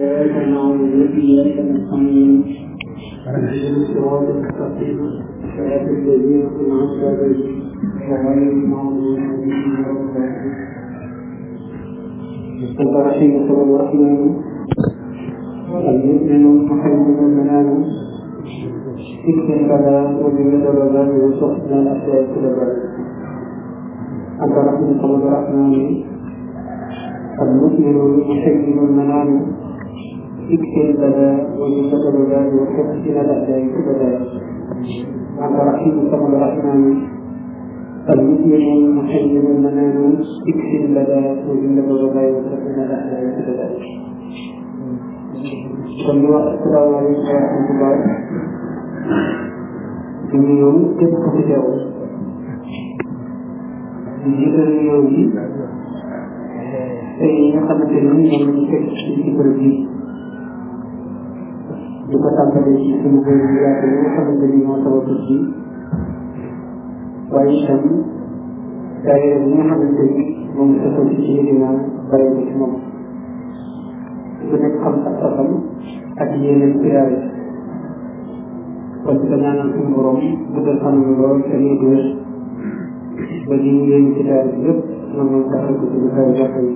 إياك نعبد وإياك نستعين اهدنا الصراط المستقيم صراط الذين أنعمت عليهم غير المغضوب عليهم ولا الضالين بسم الله الرحمن الرحيم المؤمن محمد المنام اكفر البلاء وجميل البلاء وصحنا الأشياء كل بلاء أنت رحمة الله الرحمن المؤمن المحيي المنام اكفر البلاء وجميل البلاء وصحنا الأشياء كل بلاء أنت رحمة الله الرحمن المؤمن المحيي المنام اكفر البلاء وجميل البلاء وصحنا الأشياء كل بلاء kon ñu wax asalaamaaleykum wa rahmatullah di nuyu képp ku fi teew di jiital nuyoo yi tey nga xamante ni ñoom ñu fekk ci ci bërëb yi di ko tàmbalee ci suñu góor yi yaatu yi nga xamante ni moo sabab ci waaye itam daayira bi nga xamante ni moom sosoo ci ci dina bàyyi ko ci moom ku nekk xam ak sasam ak yeneen priyaare kon di ko ñaanal suñu borom guddal fanam lool te muy wér ba li ñu yéen ci daal bi yëpp man moom taxal ko suñu kaw jàpp yi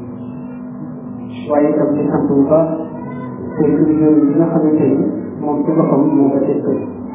waaye itam di sant bu baax te suñu yoon bi nga xamante ni moom ci boppam moo ko teg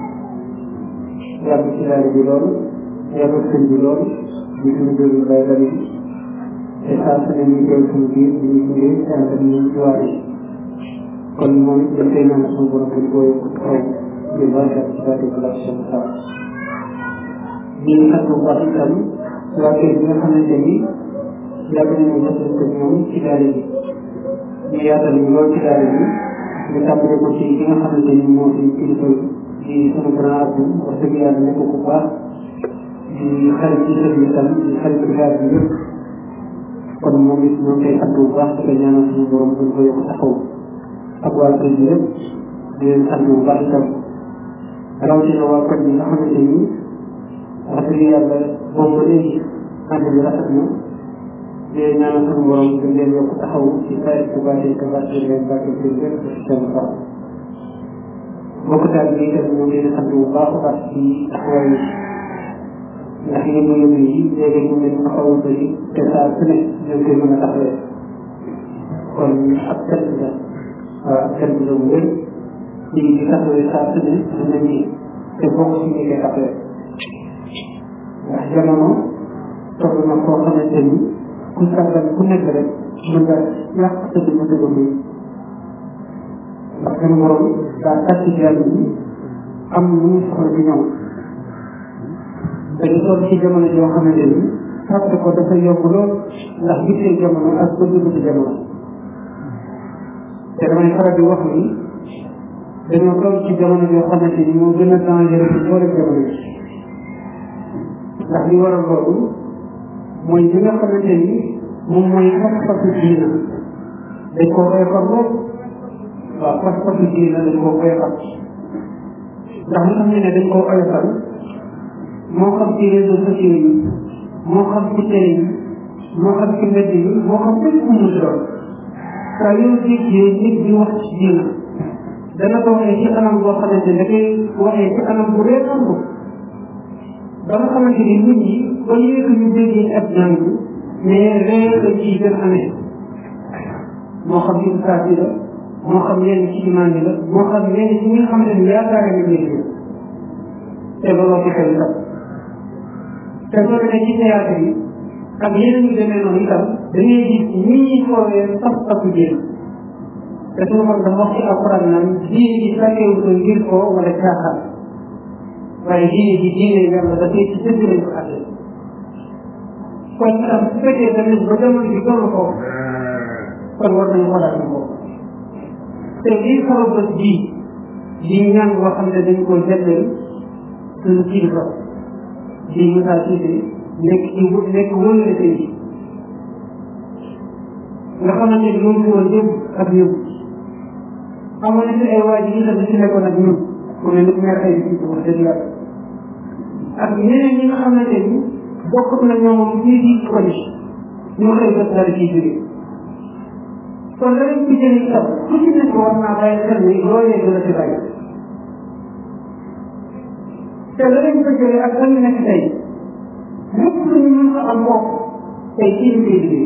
yàgg ci daal bi lool yàgg sëñ bi lool di suñu jël yu bay bari te saa su ne ñu teew suñu biir di ñu tuddee te ànd ak ñun ci waar yi kon moom it dañ koy naan suñu borom dañ koy yokk kaw di barkat ci baati collection sa di sant bu baax itam waa kër bi nga xamante ni yàgg nañu jëflante ak ñoom ci daara bi ñu yaatal ñu lool ci daara bi ñu tàmbale ko ci ki nga xamante ni moo suñu kilifa di sunu grand abdou wax dëgg yàlla nekk ku baax di xarit ci sëñ bi itam di xarit ci daara bi yëpp kon moom it ñoo koy sant bu baax di ko ñaanal suñu borom dañ ko yokk taxaw ak waa kër gi yëpp di leen sant bu baax itam rawatina waa kër gi nga xamante ni wax dëgg yàlla boobu ba léegi ànd bi rafet na di leen ñaanal suñu borom dañ leen yokk taxaw ci saa bu baaxee te baaxee leen baaxee leen lépp ci seen xol mbokk taal bi itam ñoo ngi leen sant bu baax a baax ci taxawaay ndax yéen ñu yëngu yi léegi ñu leen xaw a bëri te saa su ne ñoo koy mën a taxawee kon ab cant la waaw ab cant la bu wér di di taxawee saa su ne am na ñi te bokk si ñi koy taxawee ndax jamono toll na koo xamante ni ku sàggan ku nekk rek mën nga yàq sa dina dëgg muy ndax seen borom daa tàcc ci yàlla bi am lu ñu soxla ci ñoom dañu toll ci jamono joo xamante ni fàtte ko dafa yomb lool ndax gisee jamono ak bëgg-bëgg jamono te damay faral di wax ni dañoo toll ci jamono joo xamante ni moo gën a dangereux ci boole jamono yi ndax li waral loolu mooy li nga xamante ni moom mooy pas-pasu diina dañ koo oyofal lool waaw pas-pasu diina dañ koo oyofal ndax li xam ne ne dañ koo oyofal moo xam ci réseaux sociaux yi moo xam ci télé yi moo xam ci mbedd yi moo xam fépp fu mu doon saa yoo déggee nit di wax ci diina dana ko waxee ci anam boo xamante ne da koy waxee ci anam bu réeral ko ba nga xamante ni nit ñi ba léegi ñu déggee ab jàng mais réer la ciy gën amee moo xam ci ustaas yi la moo xam yenn ci imaan yi la moo xam yenn ci ñi nga xamante ni yaakaar nañu leen te looloo ci xel itam te soo demee ci théâtre yi ak yeneen yu demee noonu itam da ngay gis ñi ñuy foowee pas-pasu jéem te suñu borom dafa wax ci alquran naan diine ji sàkkewu ko ngir ko wala caaxaan waaye diine ji diine yàlla da koy ci dëgg lañ ko àtte kon itam su fekkee tamit ba jamono bi toll ko kon war nañu xoolaat ñu ko te lii sabab bés bii di ñaan boo xam ne dañ ko jagleel suñu kilifa di Moussa Cissé nekk ci nekk wëlle tey nga xamante ni moom fi woon yëpp ak yëpp amoon na fi ay waa ji itam si nekkoon ak ñun ku mel ni maire ay bi wax dëgg yàlla ak ñeneen ñi nga xamante ni bokk na ñoom fii di koñ ñu xëy bés dara ciy jóge kon la leen ci jëlee itam ku ci nekk war naa bàyyi xel ni loolee dina ci bàyyi te la leen ko jëlee ak lan nekk tey lépp lu ñu mën a am bopp tey ci ñu koy liggéey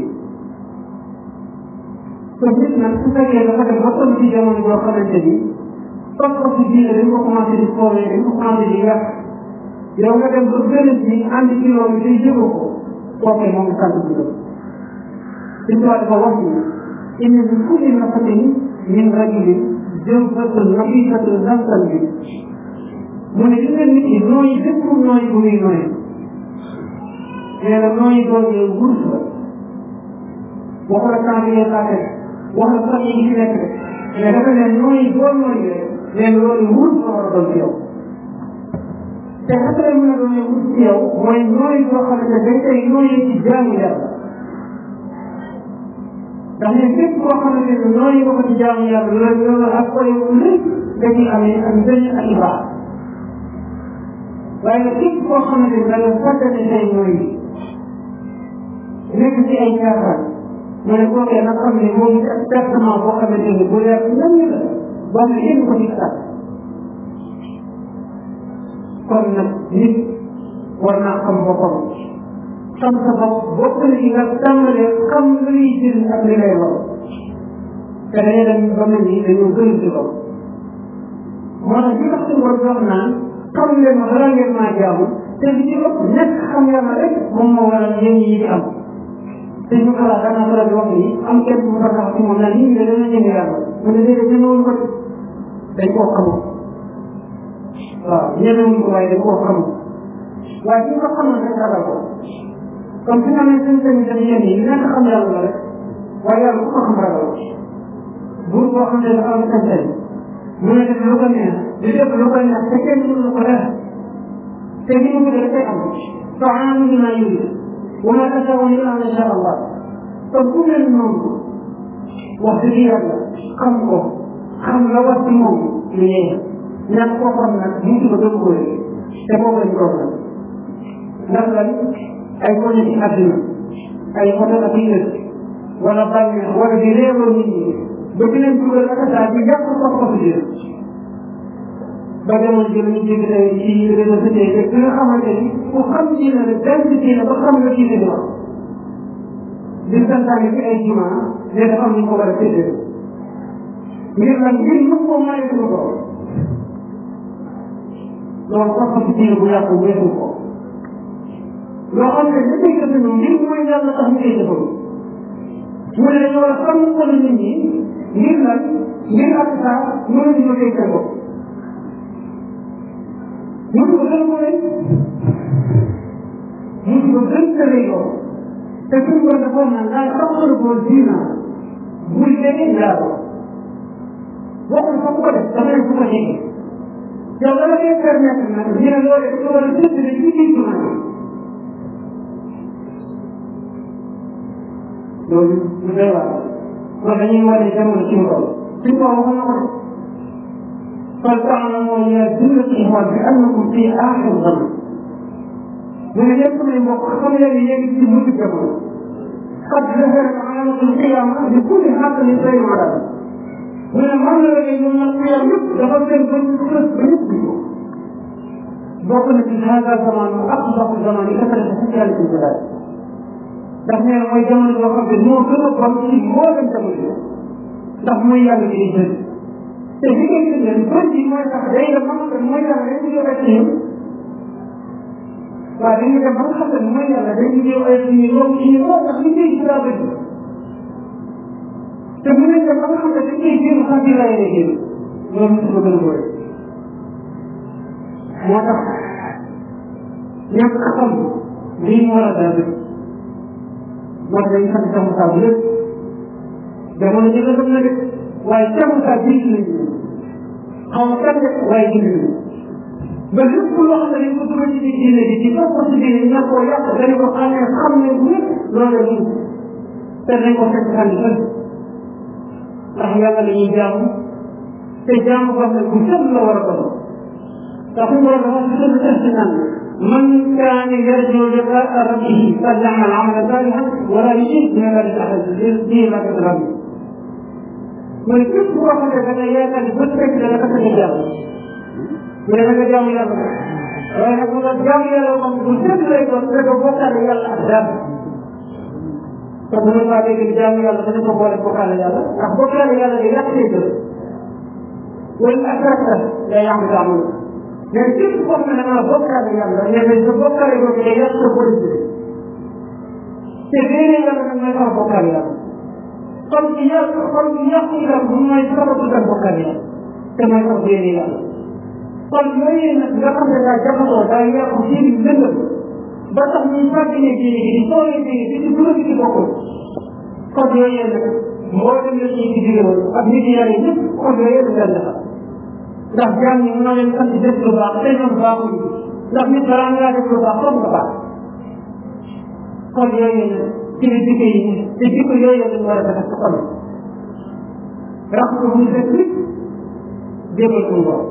kon nit nag su fekkee dafa dem ba toll ci jamono boo xamante ni pas-pas diine dañ ko commencé di foowee dañ ko commencé di yàq yow nga dem ba gën bi ànd ci loolu day jëgoo ko kooke moom sant bi la suñ tubaab dafa wax ni inna min kulli nafatin min rajulin jawfatun nafisatun nafsan bi mu ne gis nga nit ñi nooyi bépp nooyi bu muy nooyi nee na nooyi doon yow wurus la wax la temps bi ngay paase wax la sax yi fi nekk mais dafa ne nooyi boo nooyi rek nee na loolu wurus la war a doon ci yow te xas lay mën a doon wurus ci yow mooy nooyi boo xamante dañ koy nooyi ci jaamu yàlla ndax ne képp koo xamante ne nooyi ko ci jaamu yàlla loolu loolu ak koy lépp da ciy amee ak njëriñ ak ibaax waaye nag képp koo xamante ne da nga fàttali say nooyi nekk ci ay caaxaan mu ne kookee nag xam ne moom ak pertement boo xamante ne bu leer nan la boo xam ne yéen ko ci sax kon nag nit war naa xam boppam xam sa bopp bokk na ci nga tàmbalee xam lu lay jëriñ ak li lay war te dañuy dem ba mel ni dañoo gën ci loolu moo tax li tax suñu war wax naan xam leen ma balaa ngeen maa jaamu te li ci ëpp nekk xam yàlla rek moom moo waral yéen yi di am te ñu xalaat danaa faral di wax ni am kenn bu fa tax ci moom naan nit ñi de dana ñeme yàlla mu ne déedéet ñemewuñ ko dañ koo xamul waaw ñemewuñ ko waaye dañ koo xamul waaye suñ ko xamoon rek ragal ko comme fi nga ne seen seen seen yéen yi nekk xam yàlla la rek waaye yàlla ku ko xam ragal ko buur boo xam ne dafa am seen seen mu ne def lu ko neex di def lu ko neex te kenn mënu ko def te li mu bëgg dafay am fa'aalun limaa yuriid wa maa tashaa'uuna illaa an yashaa Allah kon ku mel noonu wax dëgg yàlla xam ko xam la war ci moom lu yee ñàkk koo xam nag mu ci ko gën ko te boobu lañ ko nag ndax lan ay poñe ci àdduna ay xoto ak yi lëkk wala bànneex wala di réewoo nit ñi ba di leen dugal ak saa di yàq ko ko di ba demoon jël ñu dégg tey ci réseaux sociaux yi ki nga xamante ni ku xam diine la benn diine ba xam la diine di wax di santaane ci ay juma ne dafa am ñu ko war a séddale ngir lan ngir mën koo maye suñu ko loolu xam ci diine bu yàqu weesu ko loo xam ne da koy jëfandikoo ngir mooy yàlla tax ñu koy jëfandikoo mu ne dañoo war a xam ko nit ñi ngir lan ngir ak saa mënu ñu koy seen bopp mënu ko gën ko rek mënu ko gën ko rek yow te suñu ko dafa naan daal taxawal ko diina bul jege yaa ko bokkul fa ko def dafa ne fu ko jege yow dama koy permettre nag ñu ne loolu dafa war a séddale ci biir jumaa loolu lu doy waar kon dañuy wane jamono ci mu toll suñ ko waxoon na ko de kon ta'lamu ya jumlati ihwan bi annakum fi aaxir zaman mu ne yéen samay mbokk xam leen ni yéen ci mujj jamono qad zaharat alaamatul qiyaama bi kulli xaqlin say madal mu ne man la léegi ñoom nag qiyaam yëpp dafa gën ba ñu fës ba ñëpp di ko bokk na ci hada zaman mu aqsafu zaman yi kasarati socialité bi ndax nee na mooy jamono boo xam ne moo gën a bon ci mboolem jamono yi ndax mooy yàlla gi di jël te li ngay jëndee bon ji mooy tax day dem ba nga xam ne mooy yàlla day ñëw ay ci waaw dañuy dem ba nga xam ne mooy yàlla day ñëw ay ci yow ci ñu lool ndax li ngay gis daa bëgg te mu ne dem ba nga xam ne dañ koy jéem xam ci lay lay génn loolu mosu ko gën a boole moo tax ñàkk xam lii mu war a daal moo tax dañuy sant Cheikh Moussa bu lépp jamono ji la dem na de waaye Cheikh Moussa bii ci lañ xaw ma kan de waaye gindi nañu ba lépp loo xam ne dañ ko dugal ci biir diine bi ci topp ci diine ña koo yàq dañu ko xamee xam ne bu lépp loolu la ñu te dañ ko fekk xam ne fële ndax yàlla la ñuy jaamu te jaamu ko ne bu sell la war a doon ndax mu war a dafa ci sell sell ci naan من كان يرجو لقاء ربه فليعمل عملا صالحا ولا يشرك بعبادة احد دين ما كتب mu ne képp koo xam ne da nga yaakaar ne bët fekk da nga tax a jàmm mu ne da nga jaamu yàlla waaye nag mu nga jaamu yàlla moom bu sëkk lay doon da nga bokkaale yàlla ak dara kon bu ñu maa dégg ni jaamu yàlla dañu ko boole bokkaale yàlla ndax bokkaale yàlla day yàq say jëf wala ak rafet day yàq jaamu mais képp koo xam ne da nga bokkaale yàlla nee nañ sa bokkaale boobu day yàq sa politique te léeg-léeg yàlla nag mooy xaw bokkaale yàlla kon ci yàq kon ci yàq itam bu mooy sababu itam bokkaale yàlla te mooy xaw léeg yàlla kon yooyu nag nga xam ne daa jaxasoo daa yàqu ci lëndëm ba tax ñuy fàttali diine gi di sooyee diine gi di dugg ci bokkul kon yooyu nag moo dem la ñuy digge woon ak nit yàlla yi ñëpp kon yooyu yëpp leen defar ndax jaam ñi mënoo leen sant def lu baax te ñoom baaxuñu ndax nit balaa ngaa def lu baax foog nga baax kon yooyu nag ci la digge yi te jikko yooyu lañ war a defar sa xol rax ko bu fekk nit jégal suñu bopp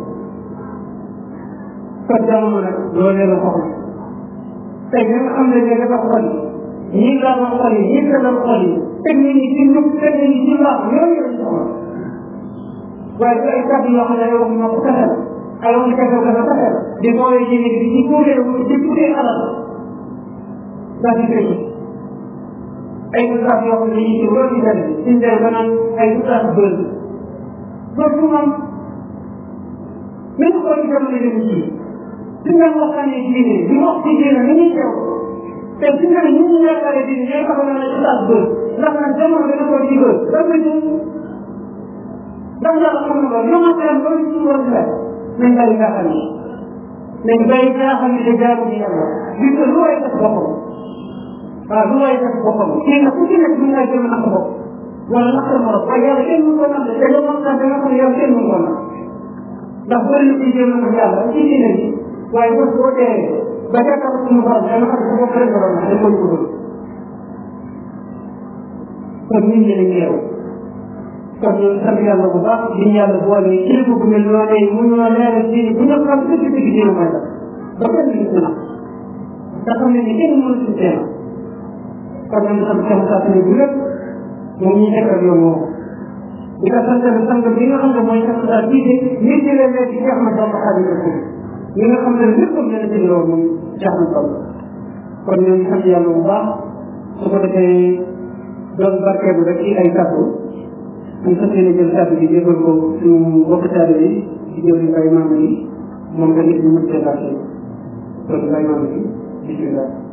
kon jamono nag loolee la soxla tey nga xam ne ne dafa xol yi ñii laa ma xol yi ñii la xol yi teg nañ ni ci njub teg nañ ni ci mbaax yooyu lañ soxla waaye du ay kàddu yoo xam ne yow moo ko fexeel ay wax kese dafa fexeel di boolee ci nit di ci kuuree di kuuree alal daa di fekk ay ustaas yoo xam ne dañuy ci loolu ci benn suñ dem ba naan ay ustaas bëri loolu du moom même ko ci jamono yi ci suñ leen waxtaanee diine di wax ci diine ni ñuy teew te suñ ne ñu ñu yaakaaree diine ñooy taxaw naa ne ustaas bëri ndax nag jamono dana ko ci bëri ba nga ñu ndax yàlla xam na loolu ñoom ak loolu ci war a nañ bàyyi jaaxal yi nañ bàyyi jaaxal yi de jaamu ci yàlla gis nga lu way def boppam waaw lu way def boppam kii nag ku ci nekk mën ngaa jëm nax bopp wala nax sa morom waaye yàlla kenn mën ko nax de te yow moom sax da nga xam ne yow kenn mën ko nax ndax bëri na ci jéem a nax yàlla ci diine bi waaye bés boo teewee ba jàkkaarloo suñu borom dana xam ne bopp rek nga doon nax da koy ko kon nit ñi dañu yeewu kon ñu sant yàlla bu baax di yàlla boole kilifa bu mel noonu mu ñoo leeral diine bu ñu xam dëgg dëgg diine mooy la ba kenn du ci nax te xam ne ni kenn mënu ci teema kon ñu sant sama saa suñu bu lépp moom ñuy nekk ak yow moom di ko sant bi sang bi nga xam ne mooy sant saa diine nit ñi leen nekk ci Cheikh Ahmad Bamba Xaadimu Rasuul ñi nga xam ne léppam dana ci loolu moom Cheikh Ahmad Bamba kon ñoo ngi sant yàlla bu baax su ko defee doon barkeelu rek ci ay kàddu ñu fas yéene jël kàddu gi jébbal ko suñu mbokk taalibe yi di jël mbay maam yi moom tamit ñu mën cee barkeelu kon mbay maam yi bismillah